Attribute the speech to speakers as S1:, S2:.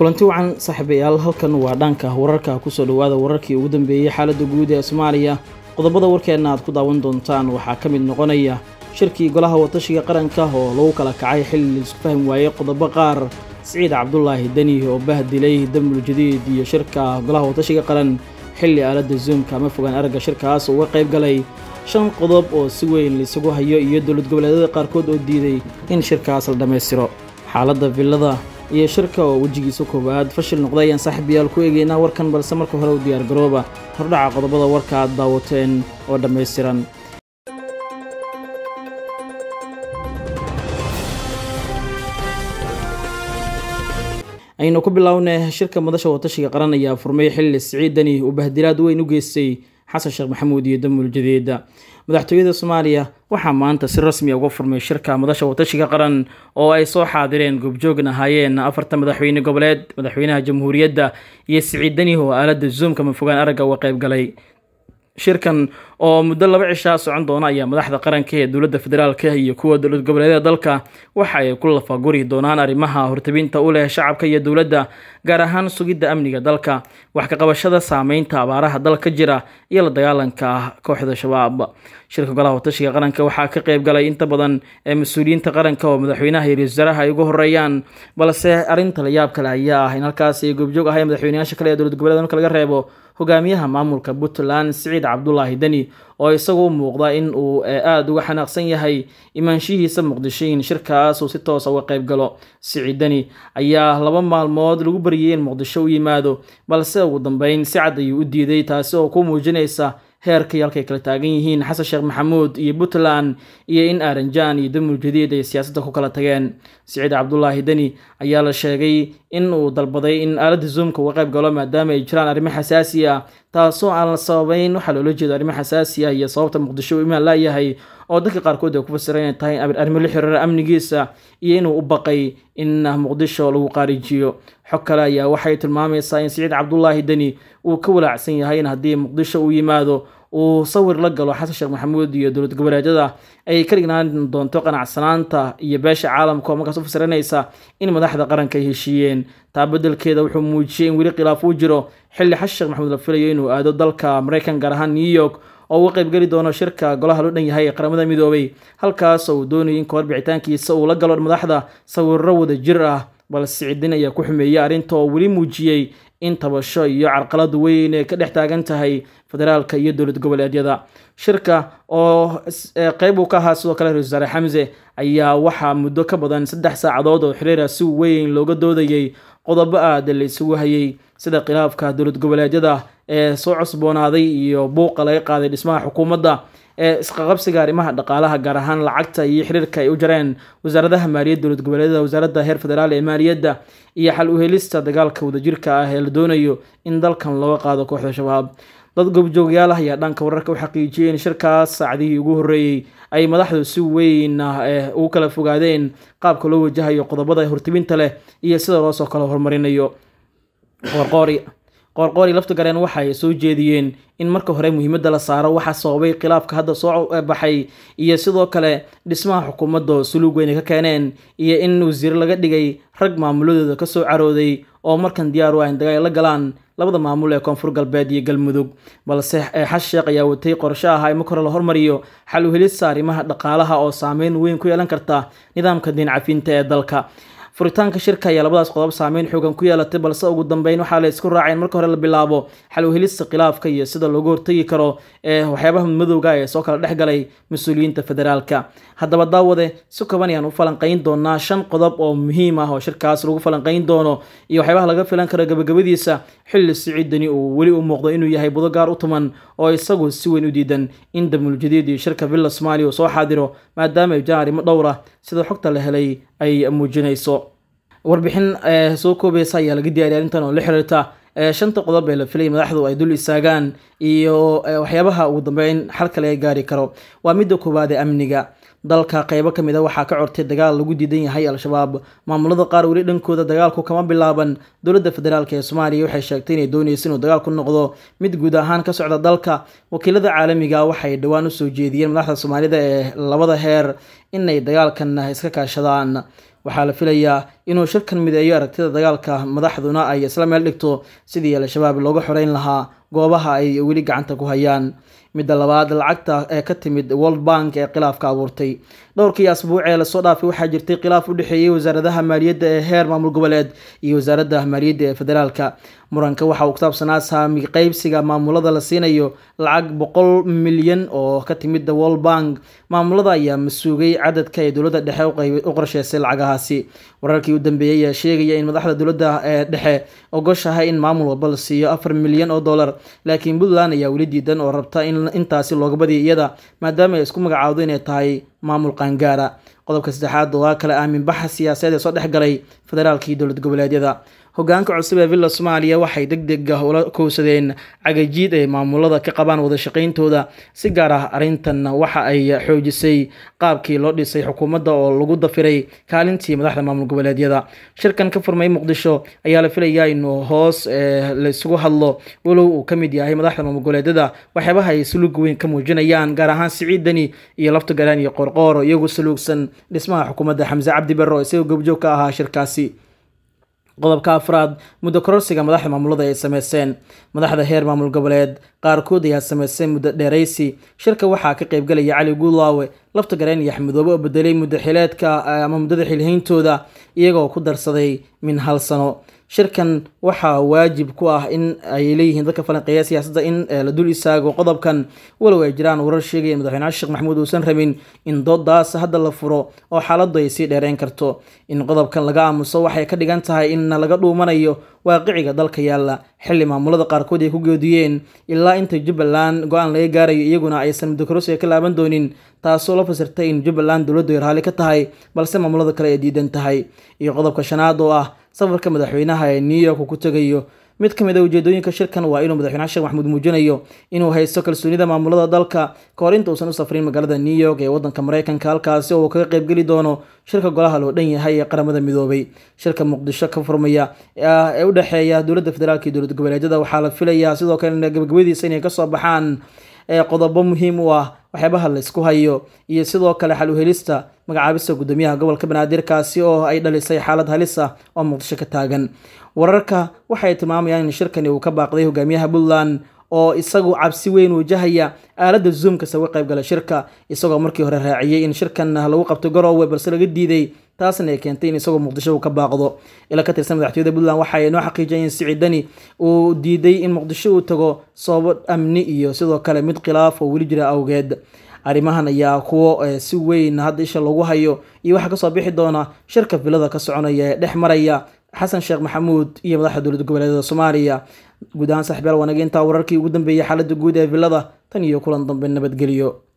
S1: kulanti wacan saaxiibayaal halkan waa dhanka wararka kusoo dhawaada wararkii ugu dambeeyey xaaladda guud ee soomaaliya qodobada warkeenna aad ku daawan doontaan waxaa ka mid noqonaya shirkii golaha watashiga qaranka oo lagu kala kacay xilli laisku fahmi waayey qodobo qaar siciid cabdulaahi deni oo bahdilay damul jadiid iyo shirka golaha watashiga qaran xilli aaladda zoomka ama fogaan aragga shirkaas uga qayb galay shan qodob oo si weyn laisugu hayo iyo dowlad goboleedyada qaarkood oo diiday in shirkaas la dhammaystiro xaaladda villada iyo shirka oo wejigiisa koowaad fashil noqday ayaan saaxiibayaal ku eegaynaa warkan balse marka hore u diyaargarooba hordhaca qodobada warka aad daawateen oo dhammaystiran aynu ku bilownay shirka madasha watashiga qaran ayaa furmay xilli siciid deni uu bahdilaad weyn u geystay xasan sheekh maxamuud iyo damul jadeeda madaxtooyada soomaaliya waxaa maanta si rasmi uga furmay shirka madasha watashiga qaran oo ay soo xaadireen goobjoogna ahaayeen afarta madaxweyne goboleed madaxweynaha jamhuuriyadda iyo siciid deni oo aaladda zoomka mafogaan aragga uga qayb galay shirkan oo muddo laba cishaa socon doona ayaa madaxda qaranka ee dowladda federaalka iyo kuwa dowlad goboleedyada dalka waxa ay ku lafaguri doonaan arrimaha hortabinta u leh shacabka iyo dowladda gaar ahaan sugidda amniga dalka wax ka qabashada saameynta abaaraha dalka jira iyo la dagaalanka kooxda shabaab shirka golaha watashiga qaranka waxaa ka qayb galay inta badan ee mas-uuliyiinta qaranka oo madaxweynaha iyo ra-isul wasaaraha ay ugu horeeyaan balse arrinta la yaab kale ayaa ah in halkaas ay goobjoog ahay madaxweynayaasha kale ee dowlad goboleeda marka laga reebo hogaamiyaha maamulka puntland siciid cabdulaahi deni oo isagu u muuqda in uu aada uga xanaaqsan yahay imaanshihiisa muqdisho in shirkaas uu si toosa uga qayb galo siciid deni ayaa laba maalmood lagu baryay in muqdisho u yimaado balse ugu dambeyn si cad ayuu u diiday taasi oo ku muujinaysa heerkii halkay kala taagan yihiin xasan sheekh maxamuud iyo puntland iyo in aaranjaan iyo damul jadiid ay siyaasadda ku kala tageen siciid cabdulaahi deni ayaa la sheegay in uu dalbaday in aaladda zoomka uga qayb galo maadaama ay jiraan arrimo xasaasi ah taasoo aan la sababeyn waxaa loola jeedo arrimo xasaasi ah iyo sababta muqdisho uu imaan laayahay oo dadka qaarkood ay ku fasiran inay tahay arrimo la xiriira amnigiisa iyo inuu u baqay in muqdisho lagu qaarijiyo xog kale ayaa waxay tilmaamaysaa in siciid cabdulaahi deni uu ka walaacsan yahay in haddii muqdisho uu yimaado uu sawir la galo xasan sheekh maxamuud iyo dowlad goboleedyada ay ka dhignaan doonto qanacsanaanta iyo beesha caalamka oo markaas u fasiranaysa in madaxda qaranka ay heshiiyeen taa beddelkeeda wuxuu muujiyey in weli khilaaf uu jiro xilli xasan sheekh maxamuud la filayo inuu aado dalka maraykan gaar ahaan new york oo uga qaybgeli doono shirka golaha loo dhan yahay ee qaramada midoobay halkaas oo uu doonayay in kahor bixitaankiisa uu la galo madaxda sawirro wada jir ah balse siciidin ayaa ku xumeeyey arrinta oo weli muujiyey in tabasho iyo carqalad weyn ee ka dhex taagan tahay federaalka iyo dowlad goboleedyada shirka oo qeyb uu ka ahaa sidoo kale ra-isul wasaare xamse ayaa waxaa muddo ka badan saddex saacadood oo xiriira si weyn looga doodayay qodobo aada la isugu hayay sida khilaafka dowlad goboleedyada ee soo cusboonaaday iyo buuqa laga qaaday dhismaha xukuumadda ee isqaqabsiga arrimaha dhaqaalaha gaar ahaan lacagta iyo xiriirka ay u jareen wasaaradaha maaliyadda dowlad goboleedyada wasaaradda heer federaal ee maaliyadda iyo xal u helista dagaalka wadajirka ah ee la doonayo in dalkan looga qaado kooxda shabaab dad goobjoogayaal ah ayaa dhanka wararka u xaqiijiyey in shirkaas saacdihii ugu horreeyey ay madaxdu si weyn ugu kala fogaadeen qaabka loo wajahayo qodobada hortibinta leh iyo sida loosoo kala horumarinayo qorqoori qoorqoori lafta gareen waxa ay soo jeediyeen in marka hore muhiimadda la saaro waxaa sababay khilaafka hadda soo baxay iyo sidoo kale dhismaha xukuumadda oo suluug weyn ay ka keeneen iyo in wasiiro laga dhigay rag maamuladooda ka soo carooday oo markan diyaar u ah in dagaal la galaan labada maamul ee koonfur galbeed iyo galmudug balse xas sheekh ayaa watay qorsho ah in marka hore la hormariyo xal u helista arrimaha dhaqaalaha oo saameyn weyn ku yeelan karta nidaamka diin cafinta ee dalka furitaanka shirka ayaa labadaas qodob saameyn xoogan ku yeelatay balse ugu dambeyn waxaa la isku raacay in marka hore la bilaabo xal u helista khilaafka iyo sida looga hortagi karo ee waxyaabaha madowga ee soo kala dhex galay mas-uuliyiinta federaalka haddaba daawade si koban ayaan u falanqayn doonaa shan qodob oo muhiim ah oo shirkaas lagu falanqayn doono iyo waxyaabaha laga filan karo gabagabadiisa xilli siciidani uu weli u muuqdo inuu yahay budo gaar u tuman oo isagu si weyn u diidan in damul jadiid iyo shirka villa soomaaliya uu soo xaadiro maadaama ay jiraan arrimo dhowr ah sida xogta la helay ay muujinayso warbixin soo koobaysa ayaa laga diyaariya arrintan oo la xiriirta shanta qodob ee la filay madaxdu ay dul istaagaan iyo waxyaabaha ugu dambeyn xalka laga gaari karo waa midda koowaad ee amniga dalka qeybo ka mid a waxaa ka cortay dagaal lagu diidan yahay al-shabaab maamulada qaar weli dhankooda dagaalku kama bilaaban dowladda federaalk ee soomaaliya waxay sheegtay inay doonaysa inuu dagaalku noqdo mid guud ahaan ka socda dalka wakiilada caalamiga waxay dhowaan usoo jeediyeen madaxda soomaalida ee labada heer inay dagaalkan iska kaashadaan waxaa la filayaa inuu shirkan mideeyo aragtida dagaalka madaxduna ay isla meel dhigto sidii al-shabaab looga xoreyn lahaa goobaha ay weli gacanta ku hayaan midda labaad lacagta ee ka timid world bank ee khilaafka abuurtay dhowrkii asbuuc ee lasoo dhaafay waxaa jirtay khilaaf u dhexeeyey wasaaradaha maaliyadda ee heer maamul goboleed iyo wasaaradda maaliyadda ee federaalka muranka waxa uu kusaabsanaa saami qeybsiga maamulada la siinayo lacag boqol milyan oo ka timid world bank maamulada ayaa masuugay cadadka ee dowladda dhexe u qorsheysay lacagahaasi wararkii u dambeeyey ayaa sheegaya in madaxda dowladda ee dhexe ogoshahay in maamul walba la siiyo afar milyan oo dollar laakiin puntland ayaa weli diidan oo rabta in intaasi looga badiya iyada maadaama ay isku magacaawdo inay tahay maamul qaangaara qodobka saddexaad waa kale aamin baxa siyaasadeed ee soo dhex galay federaalka iyo dowlad goboleedyada hogaanka cusub ee villa soomaaliya waxay deg deg ah ula kowsadeen cagajiid ay maamulada ka qabaan wada shaqayntooda si gaar ah arrintan waxa ay xoojisay qaabkii loo dhisay xukuumadda oo lagu dafiray kaalintii madaxda maamul goboleedyada shirkan ka furmay muqdisho ayaa la filayaa inuu hoos laisugu hadlo walow uu ka mid yahay madaxda maamul goboleedyada waxyaabaha ay saluug weyn ka muujinayaan gaar ahaan siciid deni iyo lafta galaan iyo qorqooro iyagoo saluugsan dhismaha xukuumadda xamse cabdi barre oo isagoo goobjoog ka ahaa shirkaasi qodobka afraad muddo kororsiga madaxda maamulada ay sameyseen madaxda heer maamul goboleed qaarkood ayaa sameysay muddo dheeraysi shirka waxaa ka qaybgalaya cali guulaawe lafta gareen iyo axmedoobe oo bedelay muddo xileedka ama muddada xilhayntooda iyagoo ku darsaday min hal sano shirkan waxaa waajib ku ah in ay leeyihiin dadka falanqeeya siyaasadda in la dul istaago qodobkan walow ay jiraan warar sheegaya in madaxweyne sheekh maxamuud uusan rabin in doodaas hadda la furo oo xaaladdu ay sii dheereyn karto in qodobkan laga aamuso waxay ka dhigan tahay in laga dhuumanayo waaqiciga dalka yaalla xilli maamulada qaarkood ay ku geediyeen ilaa inta jubbaland go-aan laga gaarayo iyaguna aysan muddokorosiga ka laaban doonin taasoo la fasirtay in jubbaland dowladdu ay raalli ka tahay balse maamulada kale ay diidan tahay iyo qodobka shanaad oo ah safarka madaxweynaha ee new york uu ku tegayo mid ka mid a ujeedooyinka shirkan waa inuu madaxweynaha sheekh maxamuud muujinayo inuu haysto kalsoonida maamulada dalka kahor inta uusan u safrin magaalada new york ee wadanka mareykanka halkaasi oo uu kaga qaybgeli doono shirka golaha loo dhan yahay ee qaramada midoobay shirka muqdisho ka furmaya ee u dhexeeya dowladda federaalka iyo dowlad goboleedyada waxaa la filayaa sidoo kalena gabagabadiisa inay kasoo baxaan qodobo muhiim u ah waxyaabaha la isku hayo iyo sidoo kale xal uhelista magacaabista guddoomiyaha gobolka banaadirkaasi oo ay dhalisay xaalad halis ah oo muqdisho ka taagan wararka waxay tilmaamayaan in shirkani uu ka baaqday hogaamiyaha puntland oo isagu cabsi weyn wajahaya aaladda zoomkasta uga qayb gala shirka isagoo markii hore raaciyey in shirkan lagu qabto garoowe balse laga diiday taasna ay keentay in isagoo muqdisho uu ka baaqdo ila ka tirsan madaxtooyada puntland waxa ay noo xaqiijiyeen in siciidani uu diiday in muqdisho uu tago sababo amni iyo sidoo kale mid khilaaf oo weli jira awgeed arrimahan ayaa kuwo si weyn hadda isha lagu hayo iyo waxaa kasoo bixi doona shirka filada ka soconaya ee dhex maraya xasan sheekh maxamuud iyo madaxda dowlad goboleedyada soomaaliya guud ahaan saxibyaal wanaga intaa wararkii ugu dambeeyay xaaladda guud ee villada tan iyo kulan dambe nabadgelyo